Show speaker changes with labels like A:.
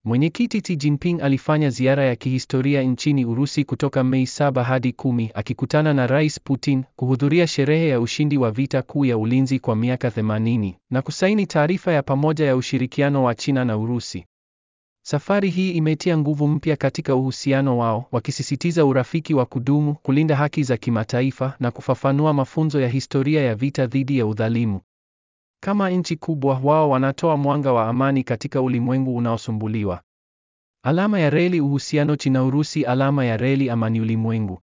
A: Mwenyekiti Xi Jinping alifanya ziara ya kihistoria nchini Urusi kutoka Mei 7 hadi 10 akikutana na Rais Putin, kuhudhuria sherehe ya ushindi wa vita kuu ya ulinzi kwa miaka 80 na kusaini taarifa ya pamoja ya ushirikiano wa China na Urusi. Safari hii imetia nguvu mpya katika uhusiano wao, wakisisitiza urafiki wa kudumu, kulinda haki za kimataifa na kufafanua mafunzo ya historia ya vita dhidi ya udhalimu. Kama nchi kubwa, wao wanatoa mwanga wa amani katika ulimwengu unaosumbuliwa. Alama ya reli uhusiano China Urusi alama ya reli amani ulimwengu.